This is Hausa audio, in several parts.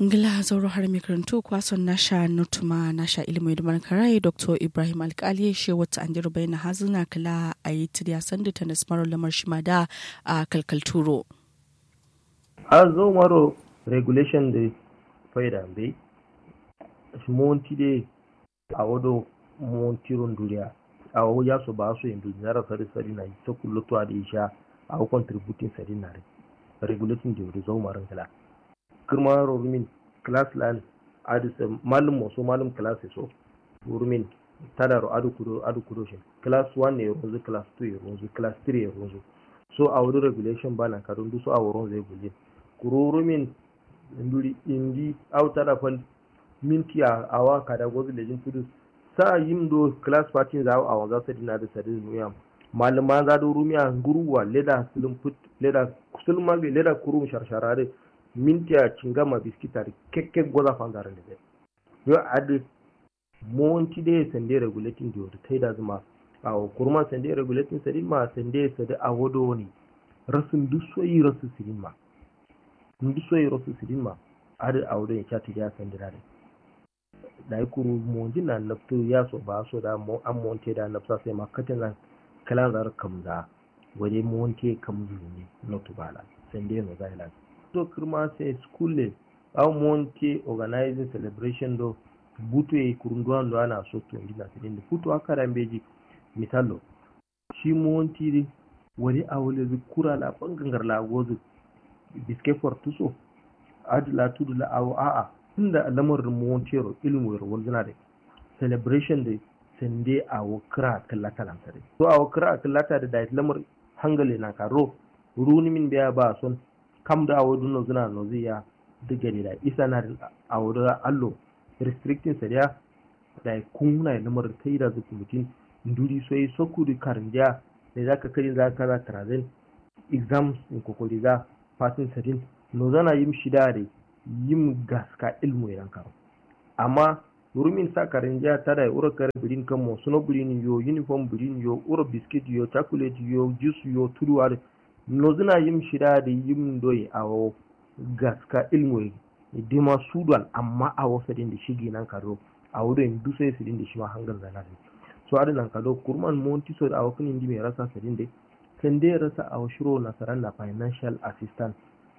ngila zauro har mikarantu kwason nasha nutuma nasha ilimin da karai dr ibrahim alkali she wata an jiru bayan hazina kala a yi tiriya sanda ta nasmarar lamar shima da a kalkalturo a zo maro regulation da faida bai monti de a wado montiron duniya a wawo ya so ba su yin duniya sari sari na ta kullutuwa da isha a hukun contributing sari na regulating da zo marin kala kirma rumin class land adis malum maso malum class so rumin tadaro adu kudo adu kudo shi class 1 ne ronzu class 2 ya ronzu class 3 ya ronzu so a wuri regulation bana kadun du so a wurin zai guje kuro rumin nduri indi au tada fal minti a awa kada gozu lejin tudu sa yim do class party za a wanga sa dina da sadin nuya malama za do rumiya guruwa leda sulum put leda sulma leda kurum sharshara minti a cingama biskitari kekke goza fangarande ɓe yo adi monti de sende regulating di woto taida zuma awo kurma sende regulating sadin ma sende sade a wodo woni rasu ndu soyi rasu sidin ma ndu soyi rasu sidin ma adi a wodo en cati ya sendirade dai kuru monji na naftu ya so ba so da mo an monte da nafsa sai ma katin na kalan zar kamza waje monte kamzu ne notu bala sende no zailan to kirma sai school au monte organizing celebration do butu e kurunduwan do ana so to ndina sidin futu akara mbeji misalo shi monti wani awole zu kura la bangangar la gozu biske fortuso adla tudu la awo a'a tunda lamarin montero ilmu ro wonjina de celebration de sende awo kira kallata lan tare to awo kira kallata da dai lamar hangale na karo runi min biya ba son kam da awo dunno zuna no ziya diga da isa na awo da allo restricting sa da da kunna lamar kai da zuku mutin nduri soyi sokuri karnja da zaka kari zaka za trazen exams in kokoli za passing sadin no zana yim shida da yim gaska ilmu idan karo amma rumin sa karinja tada ura kare birin kan mo suno birin yo uniform birin yo ura biscuit yo chocolate yo juice yo turuwa no zana yim shida da yim doyi awo gaska ilmu dima sudan amma awo sadin da shigi nan karo a wurin dusai sidin da shi ma hangar zana da so adi nan kado kurman monti so da awo kinin di mai rasa sadin da kan dai rasa awo shiro nasaran na financial assistance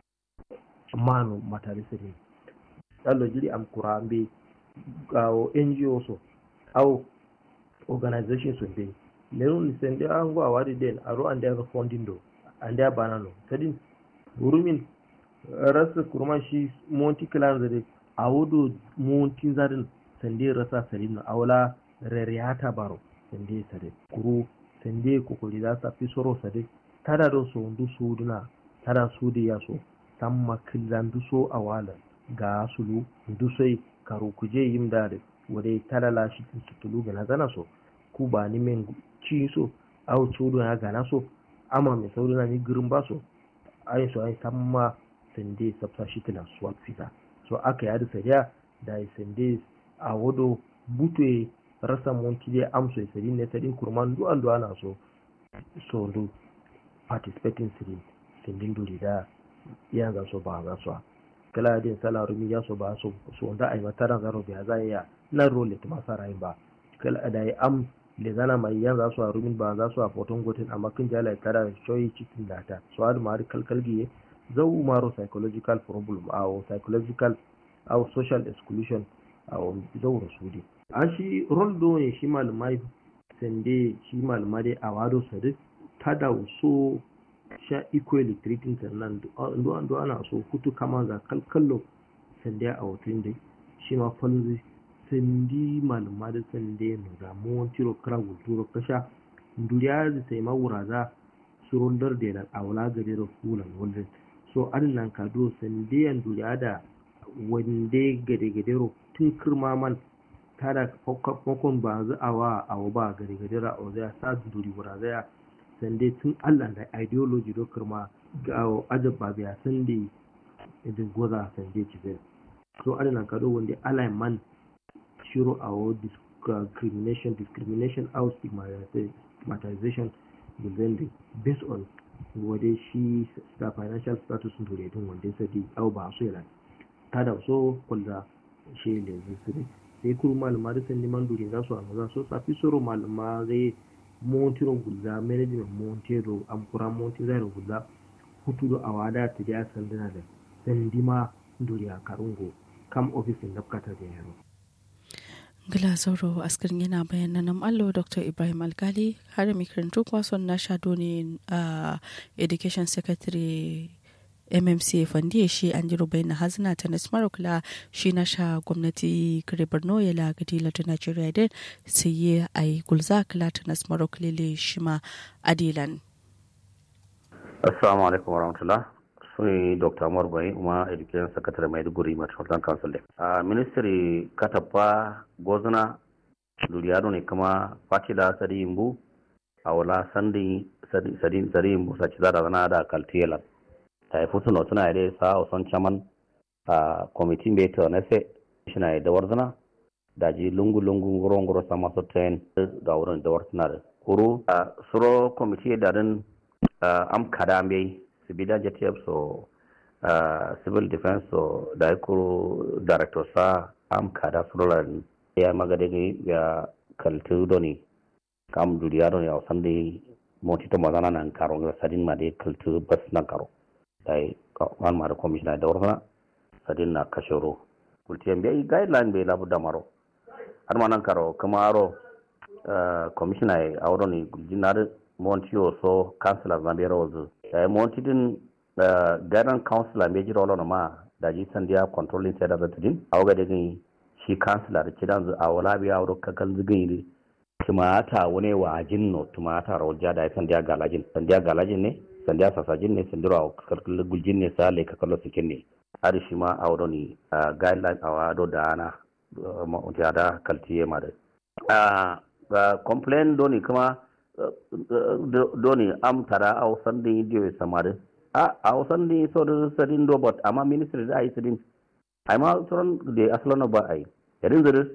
manu matari sadin dallo jiri am kurambe awo ngo so awo organization so be lenu ni sende ango awadi den aro ande ga funding do ande banano sadin burumin rasa kurman shi monti clan zade awodo monti zadin sande rasa sadin awla reriyata baro sende sade kuru sende kokori za sa fi soro sade tada do so ndu suduna tada sudi ya so tamma killan du so awala ga sulu ndu sai karu kuje yim dare wade tada la shi tutulu ga nazana so ku ba ni men ci so aw sudu ya gana so ama me sauduna ni girin ba so ai so ai tamma sende sabsa shi tana swap fita so aka yadi sariya da sende a wado butwe rasa monti dai amso e sedin ne sedin kurman du andu ana so so ndu participating sedin sedin du da ya ga so ba ga so kala din sala rumi ya so ba so so nda ai matara zaro biya za ya na role ta masa rai ba kala da ai am le zana mai yan za su a rumin ba za su a foton gotin amma kin jala tara shoyi cikin data so har ma kalkalgiye zau maro psychological problem aw psychological aw social exclusion aw zau rasudi an shi rol do ne shi malumai sende shi malumai a wado sadiq tada so sha equally treating nan do do ana so kutu kama ga kalkallo sende a wutun dai shi ma falzi sendi malumai da sende no ga mon tiro kra gulturo kasha nduriya da sai mawuraza surundar da nan awla gare da fulan wannan so an nan kado sende yan duriya da wande gade gade tun kirma man tada fakon ba za a wa a ba gari gari ra o zai sa duri wura zai sande tun Allah da ideology do kirma ga ajab ba biya sande idin goza sande ci zai so adana kado wanda Allah man shiro a wo discrimination discrimination out stigmatization within based on wade shi financial status dure din wanda sai au ba so yana ta da so kulda shi le zai sai kuru malama da sandi manduri za su amma za su safi soro malama zai montiro gulla management montiro amkura monti zai gulla hutu do awada ta da sandana da sandima duriya karungo kam ofisin nafkata da yaro Gila Zauro askarin yana bayanan nan allo Dr. Ibrahim Alkali har makarantu kwason na shado ne a Education Secretary mmc fandi shi an ji rubai na hazina ta nasmar kula shi na sha gwamnati kare borno ya lagadi lati nigeria din sai yi a yi gulza kula ta nasmar kulile shi ma adilan assalamu alaikum warahmatullah suni dr amur bai kuma education secretary maiduguri metropolitan council a ministry katapa gozuna luriyado ne kama fatila sadi imbu a wala sandi sadi imbu saci zada zana da kaltiyelan ta yi futu no tuna ide sa o son chaman a committee be to na se shina da warzana da ji lungu lungu ngoro ngoro sama so ten da wurin da warzana da kuru a suro committee da din am kada be sibida jtf so civil defense so da kuru director sa am kada suro lan ya magade ya kaltu doni kam duriya doni a sande moti to mazana nan karo ga sadin ma de kaltu bas nan karo dai wan mara commissioner da warfana sadin na kashoro kultiyan bai guideline bai labu da maro har ma nan karo kuma aro commissioner a wuro ne guljinar monti so councilor na bai rawazu da monti din guidance councilor bai jira wala ma da ji sandiya controlling sai da zata din a waga da gani shi councilor ci dan a wala biya wuro kakan zugin ne tumata wani wa jinno tumata rawja da sandiya galajin sandiya galajin ne sandiya sasajin ne sandiro a kalkal guljin ne sa le kakalo sikin ne har shi ma a wani guideline a wado da ana ma'unta da kaltiye ma da complain doni kuma doni am tara a wasan din idiyo samari a wasan din so da sadin robot amma ministry da a yi sadin a ma tsoron da asalin ba a yi yarin zuri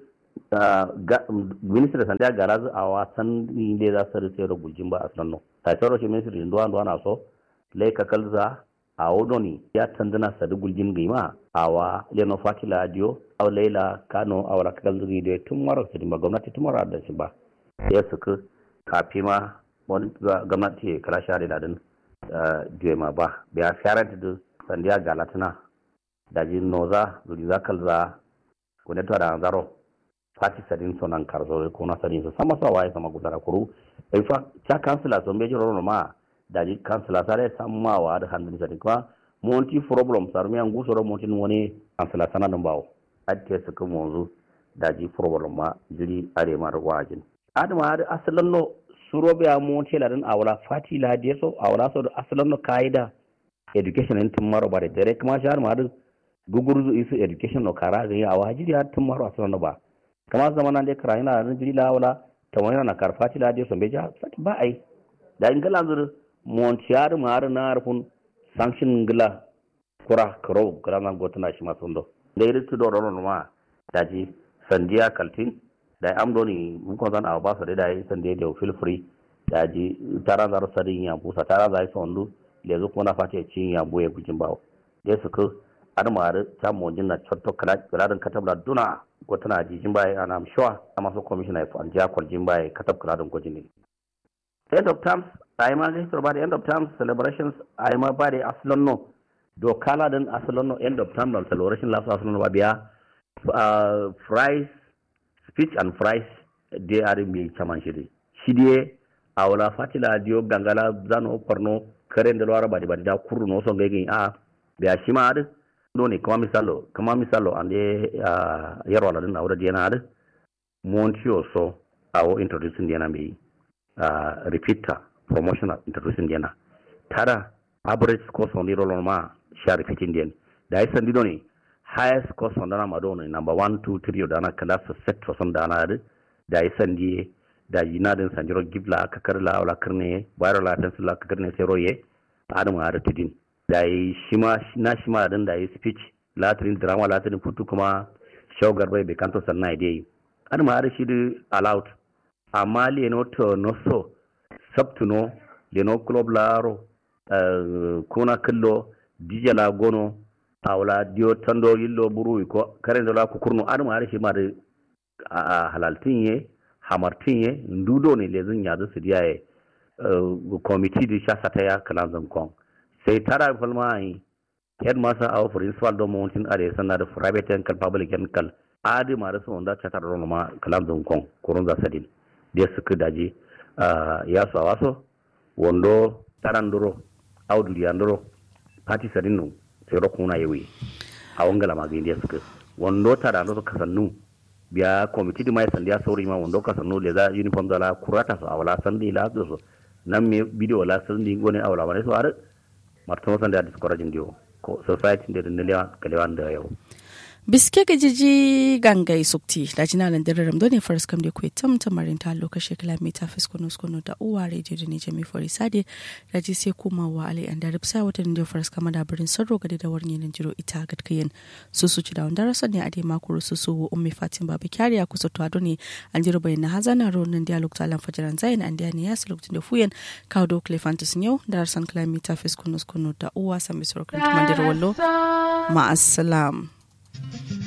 ministry sandiya gara a wasan din da za su rike da guljin ba asalin no ta tsaro shi ministry ndo ndo na so le ka kalza a wodoni ya tandana sadu guljin gima awa leno fatila dio aw leila kano awra kakal dio tun maro sidi ma gwamnati tun maro da shi ba ya suka kafi ma wani gwamnati kala share da din dio ma ba biya farant da sandiya galatuna da jin noza duri za kalza ko ne to da zaro fati sadin sonan karzo ko na sadin so sama sa waye sama gudara kuru in fa cha kansila so mejo rono ma daji kansila sare samma wa da handin sadin kuma monti problem sar mi an gusoro monti woni kansila sana dan bawo adke su kuma wanzu daji problem ma jiri are ma da wajin adama har asalan no suro biya monti la dan awala fati la de so awala so asalan no kaida education in tumaro bare dare kuma shar ma da gugurzu isu education no kara ga awa jiri har tumaro asalan no ba kama zama nan dai kara ina da jiri la wala ta wani na karfati la de so beja ba ai da ingala zur montiyar mar na arfun sanction ngila kura karo kura na gotuna shi masu ndo da yi ritu doro no ma daji sandiya kaltin da am doni mun ko zan awa ba su da yi sandiya da feel free daji tara zar sadin ya busa tara zai sondu lezu kuma na fati cin ya boye gujin bawo da su ku admar ta monjin na chotto kala kalarin katabla duna gotuna jijin baye ana mshoa ama so commissioner fa anja kwaljin baye katab kalarin gojin ne end of terms ai ma ga history ba da end of terms celebrations ai ma ba da asalon no do kala din asalon no end of term celebration last asalon no ba biya uh, fries speech and fries they are mi chaman shiri shidie awala fatila dio gangala zano porno karen da lawara ba da da kuru no so ngai a biya shi ma adu do ne kama misalo kama misalo ande uh, yaro la din awra diana adu montio so awo introducing diana mi uh, repeater promotional introducing diana tara average course on diro ma sha repeating dian da isan dido ne highest course on dana madono number 1 2 3 dana class set for son dana da da isan die da yina din sanjiro gibla ka karla wala karne bayro la tan sula ka karne sai roye adam ha da tudin da yi shima na shima din da yi speech latrin drama latrin futu kuma shogar bai be kanto sanna dai adam ha da shi allowed amma le no to no so sabtuno leno club laro uh, kuna killo dijala gono awla dio tando yillo buru ko kare ndola ko kurno adama ari shi ma da halaltin ye hamartin ye ndudo ne lezin yazu su diya ye committee di sha sata ya kalan zankon sai tara falma ai headmaster aw principal do mountain are sanna da private and public and kal adi ma da sun da chatar ron ma kalan zankon kurun za sadin dia suka daji ya so waso wondo taranduro awdul yanduro party sadin no sai ro kuna yewi a wangala ma ga suka wondo taranduro kasannu biya committee di mai sandiya sauri ma wondo kasannu le za uniform da la kurata so awala sandi la so nan me video la sandi ngone awala ma so are martama sanda discouraging dio ko society da dindilewa kalewan da yau biske ga jiji gangai sukti da jina nan dare ramdo ne faras kam da kuwa tam tamarin ta lokacin kilomita fiskono skono da uwa radio da ne jami fari sade da ji sai kuma wa ali an da ripsa wata da faras kama da birin sarro gadi da warni nan jiro ita gatkayin su su ci da wanda rasa ne a dai makuru su su ummi fatin babu kyariya kusa to ado ne an jiro bayan na hazana ro nan dialog ta lan fajiran zayin an diya ne ya su lokacin da fuyen kawo da okle fantas yau da rasan kilomita fiskono skono da uwa sami sorokan tumandir wallo ma'assalam.